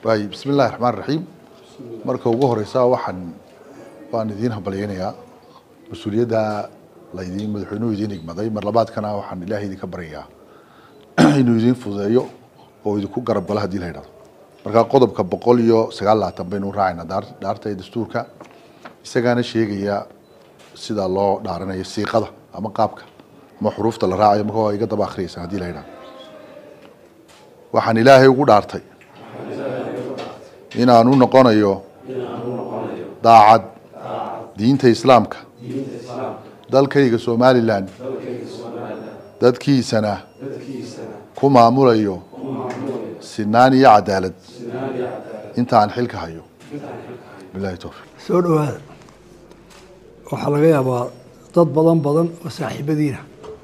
waay bismi illaahi raxmaan raxiim marka ugu horeysa waxaan waan idiin hambalyeynayaa mas-uuliyadda laydiin madaxweynuhu idiin igmaday mar labaadkana waxaan ilaahay idinka baryayaa inuu idiin fududeeyo oo idinku garab galo haddii la yidhahdo marka qodobka boqol iyo sagaal labaatan baynu raacaynaa daar dhaarta ee dastuurka isagaana sheegaya sida loo dhaaranayo siiqada ama qaabka ama xuruufta la raacayo marka waa iga daba akhriyaysaa haddii la yidhahdo waxaan ilaahay ugu dhaartay inaan u noqonayo daacad diinta islaamka dalkayga somalilan dadkiisana ku maamulayo sinaan iyo cadaalad inta aan xilka hayo bilahi towfiiq soo dhowaada waxaa laga yaabaa dad badan badan oo saaxiibadiina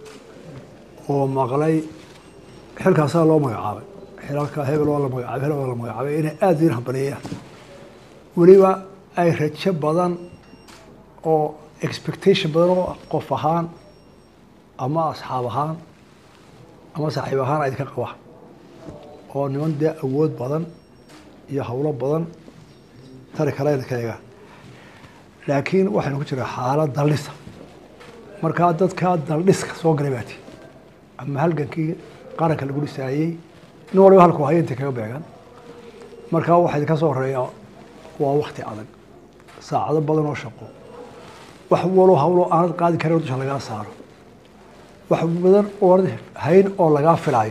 oo maqlay xilkaasaa loo magacaabay xilalka hebel waa la magacaabay hebel waa la magacaabay inay aada idiin hambalyeeyaan weliba ay rajo badan oo expectation badan oo qof ahaan ama asxaab ahaan ama saaxiib ahaan ay idinka qabaan oo niman dee awood badan iyo howlo badan tari kale idinka eegaan laakiin waxaynu ku jiraa xaalad daldhisa markaa dadkaa daldhiska soo galay baati ama halgankii qaranka lagu dhisaayey nin waliba halku haya intay kaga beegan markaa waxaa idinka soo horeeya waa wakti adag saacado badan oo shaqo wax walo hawlo aanad qaadi karin dusha lagaa saaro wax badan oonad hayn oo lagaa filaayo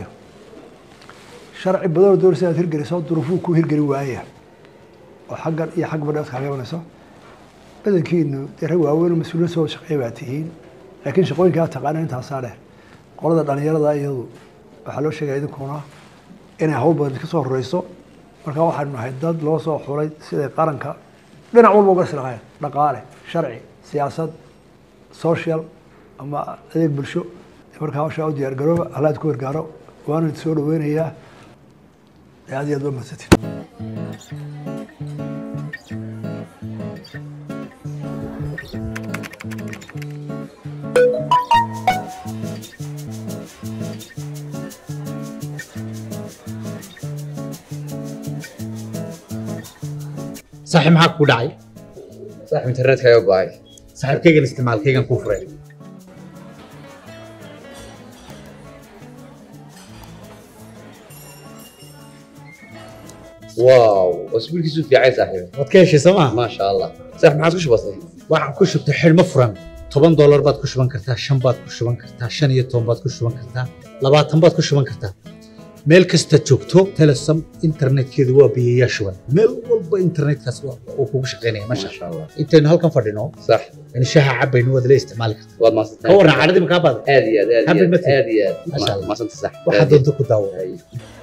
sharci badan oo doonaysa inaad hirgeliso duruufuu ku hirgeli waaya oo xaggan iyo xag badheed kaaga imanayso badankiinu dee rag waaweyn oo mas-uuliyad soo shaqeeya baa tihiin laakiin shaqooyinkaa taqaana intaasaa dheer qolada dhalinyarada iyadu waxaa loo sheegaya idinkuna inay hawl badan iska soo horeyso markaa waxaanu nahay dad loo soo xulay siday qaranka dhinac walba uga silaqayn dhaqaale sharci siyaasad social ama adeeg bulsho markaa hawshaa u diyaar garooba allaad ku gargaaro waana soo dhaweynayaa aad iyo aad waa mahadsantiin saaxiib maxaa kugu dhacay saaxib internetka ayaa go-ay saaxiibkaygan isticmaalkaygan kuu furay wow wasbiilkiisu fiicay saaxiib waad ka heshay soo maa maasha allah saaxib maxaad ku shubatay waxaan ku shubtay xidhmo furan toban doolar baad ku shuban kartaa shan baad ku shuban kartaa shan iyo toban baad ku shuban kartaa labaatan baad ku shuban kartaa meel kasta joogto telesom internetkeedu waa biyayaa shuban meel walba internetkaas uu kugu shaqaynaya masha maasha allah intaynu halkan fadhino sax in shaha cabaynu waad la isticmaali kartaa waad maasantay ka warran cadhadii makaa baada aad iyo aad aad iyo Happy aad birthday. aad iyo aad Maasha Allah. maasanta sax waxaad doonto ku daawo Ay.